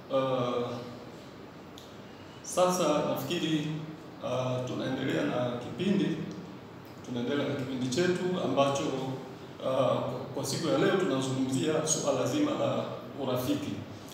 Uh, sasa nafikiri uh, tunaendelea na kipindi tunaendelea na kipindi chetu ambacho uh, kwa siku ya leo tunazungumzia suala zima la urafiki,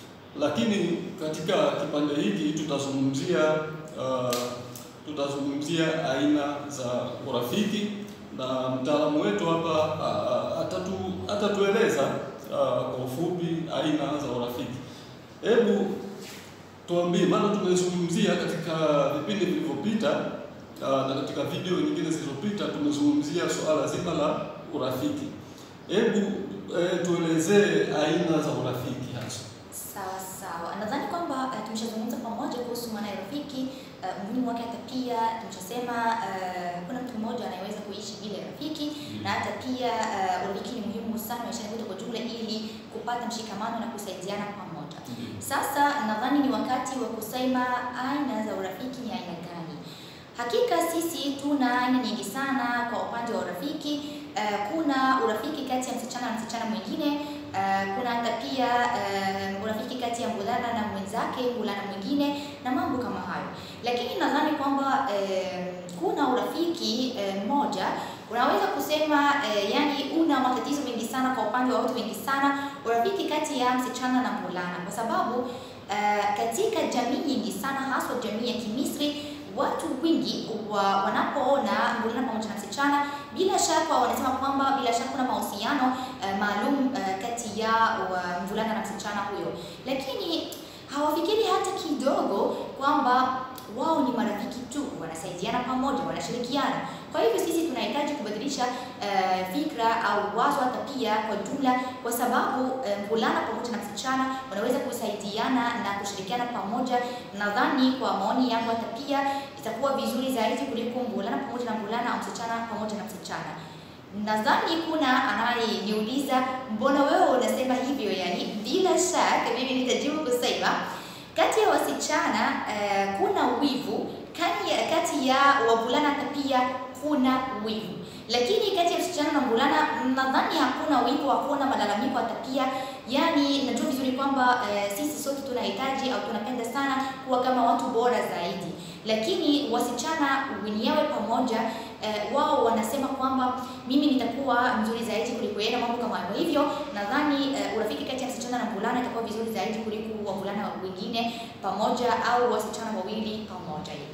lakini katika kipande hiki tutazungumzia uh, tutazungumzia aina za urafiki na mtaalamu wetu hapa uh, atatu, atatueleza uh, kwa ufupi aina za urafiki. Hebu tuambie, maana tumezungumzia katika vipindi vilivyopita uh, na katika video nyingine zilizopita tumezungumzia suala zima la urafiki. Hebu eh, tuelezee aina za urafiki hasa. Sawa sawa, nadhani kwamba uh, tumeshazungumza pamoja kuhusu maana ya rafiki uh, umuhimu wake, hata pia tumeshasema uh, kuna mtu mmoja anayeweza kuishi bila rafiki na hata pia uh, urafiki ni muhimu sana maishani mwetu kwa jumla, ili kupata mshikamano na kusaidiana pamoja. Sasa nadhani ni wakati wa kusema aina za urafiki ni aina gani. Hakika sisi tuna aina nyingi sana kwa upande wa urafiki. Uh, kuna urafiki kati ya msichana na msichana mwingine. Uh, kuna hata pia uh, urafiki kati ya mvulana na mwenzake, mvulana mwingine na mambo kama hayo, lakini nadhani kwamba uh, kuna urafiki mmoja uh, unaweza kusema uh, yani una matatizo mengi sana kwa upande wa watu wengi sana, urafiki kati ya msichana na mvulana, kwa sababu uh, katika jamii nyingi sana, haswa jamii ya Kimisri watu wengi wa, wanapoona mvulana pamoja na msichana, bila shaka wanasema kwamba bila shaka kuna mahusiano uh, maalum uh, kati ya uh, mvulana na msichana huyo, lakini hawafikiri hata kidogo kwamba wao ni marafiki tu, wanasaidiana pamoja, wanashirikiana. Kwa hivyo sisi tunahitaji kubadilisha uh, fikra au wazo hata pia kwa jumla, kwa sababu mvulana uh, pamoja na msichana wanaweza kusaidiana na kushirikiana pamoja. Nadhani kwa maoni yangu, hata pia itakuwa vizuri zaidi kuliko mvulana pamoja na mvulana au msichana pamoja na msichana. Nadhani kuna anayeniuliza mbona wewe unasema hivyo? Yani bila shaka mimi nitajibu kusema kati ya wasichana uh, kuna wivu kati ya, kati ya wavulana hata pia kuna wivu, lakini kati ya msichana na mvulana nadhani hakuna wivu, hakuna malalamiko hata pia. Yani najua vizuri kwamba uh, sisi sote tunahitaji au tunapenda sana kuwa kama watu bora zaidi, lakini wasichana wenyewe pamoja uh, wao wanasema kwamba mimi nitakuwa mzuri zaidi kuliko yeye na mambo kama hayo. Hivyo nadhani uh, urafiki kati ya msichana na mvulana itakuwa vizuri zaidi kuliko wavulana wengine pamoja au wasichana wawili pamoja hivi.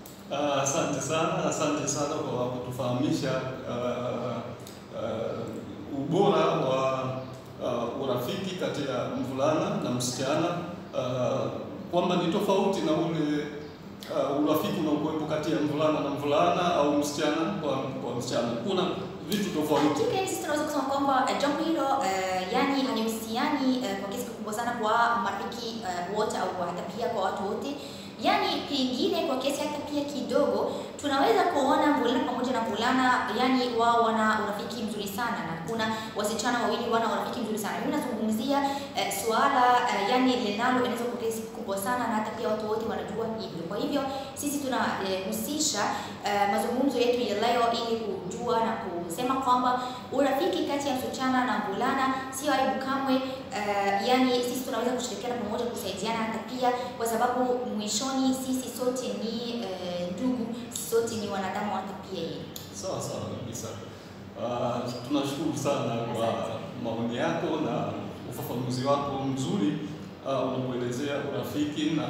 Asante uh, sana, asante sana kwa kutufahamisha uh, uh, ubora wa uh, urafiki kati ya mvulana na msichana uh, kwamba ni tofauti na ule uh, urafiki unaokuwepo kati ya mvulana na mvulana au msichana kwa, kwa msichana. Kuna vitu tofauti. Hakika sisi tunaweza kusema kwamba uh, jambo hilo uh, yani halihusiani uh, kwa kiasi kikubwa sana kwa marafiki uh, wote au hata pia kwa watu wote yani pengine kwa kiasi hata pia kidogo tunaweza kuona mvulana pamoja na mvulana, yani wao wana urafiki mzuri sana, na kuna wasichana wawili wana urafiki mzuri sana. Mimi nazungumzia eh, suala eh, yani linaloenezwa kwa kiasi kikubwa sana, na hata pia watu wote wanajua hivyo. Kwa hivyo sisi tunahusisha eh, eh, mazungumzo yetu ya leo ili kujua na kusema kwamba urafiki kati ya msichana na mvulana sio aibu kamwe. Uh, yani sisi tunaweza kushirikiana pamoja, kusaidiana hata pia, kwa sababu mwishoni sisi sote ni ndugu, uh, sisi sote ni wanadamu hata pia yeye. Sawa sawa kabisa. Uh, tunashukuru sana kwa maoni yako na ufafanuzi wako mzuri uh, unapoelezea urafiki na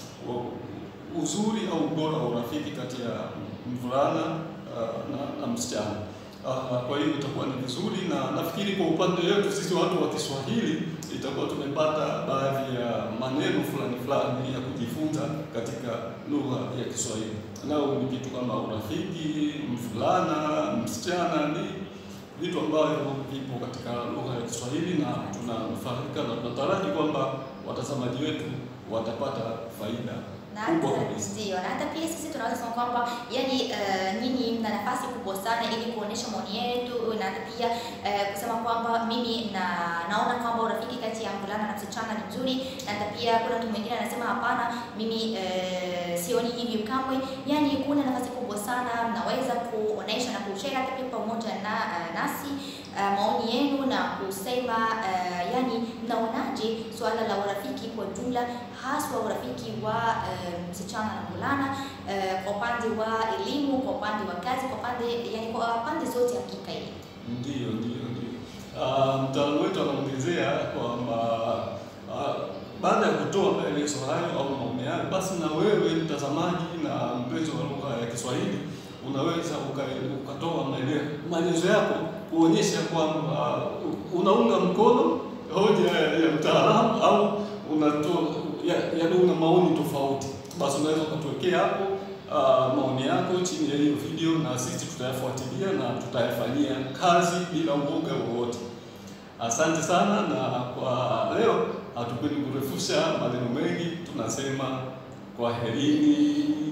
uzuri au ubora wa urafiki kati ya mvulana uh, na, na msichana. Uh, kwa hiyo itakuwa ni vizuri, na nafikiri kwa upande wetu sisi watu wa Kiswahili itakuwa tumepata baadhi ya maneno fulani fulani ya kujifunza katika lugha ya Kiswahili. Nao ni kitu kama urafiki, mvulana, msichana, ni vitu ambavyo vipo katika lugha ya Kiswahili na tunafahamika na tunataraji kwamba watazamaji wetu watapata faida na hata ndio, na hata pia sisi tunaweza kusema kwamba yani, uh, nyinyi mna nafasi kubwa sana ili kuonesha maoni yetu, na hata pia uh, kusema kwamba mimi na naona kwamba urafiki kati ya mvulana na msichana ni mzuri, na hata pia kuna mtu mwingine anasema hapana, mimi uh, sioni hivyo kamwe. Yani kuna nafasi kubwa sana, mnaweza kuonesha na kushare hata pia pamoja na uh, nasi uh, maoni yenu na kusema uh, yani mnaonaje suala la urafiki kwa jumla, haswa urafiki wa uh, msichana na mvulana uh, kwa upande wa elimu, kwa upande wa kazi, kwa upande yani kwa pande zote hakika hii. Ndiyo, ndiyo, ndiyo. Uh, mtaalamu wetu anaongezea kwamba uh, baada ya kutoa maelezo hayo au maoni hayo, basi na wewe mtazamaji na mpenzi wa lugha ya Kiswahili unaweza uka- ukatoa maele- maelezo yako kuonyesha kwamba uh, unaunga mkono hoja ya mtaalamu au unatoa ya- yaani una maoni tofauti, basi unaweza ukatuwekea hapo uh, maoni yako chini ya hiyo video, na sisi tutayafuatilia na tutayafanyia kazi bila uoga wowote. Asante sana, na kwa leo hatupendi kurefusha maneno mengi, tunasema kwaherini.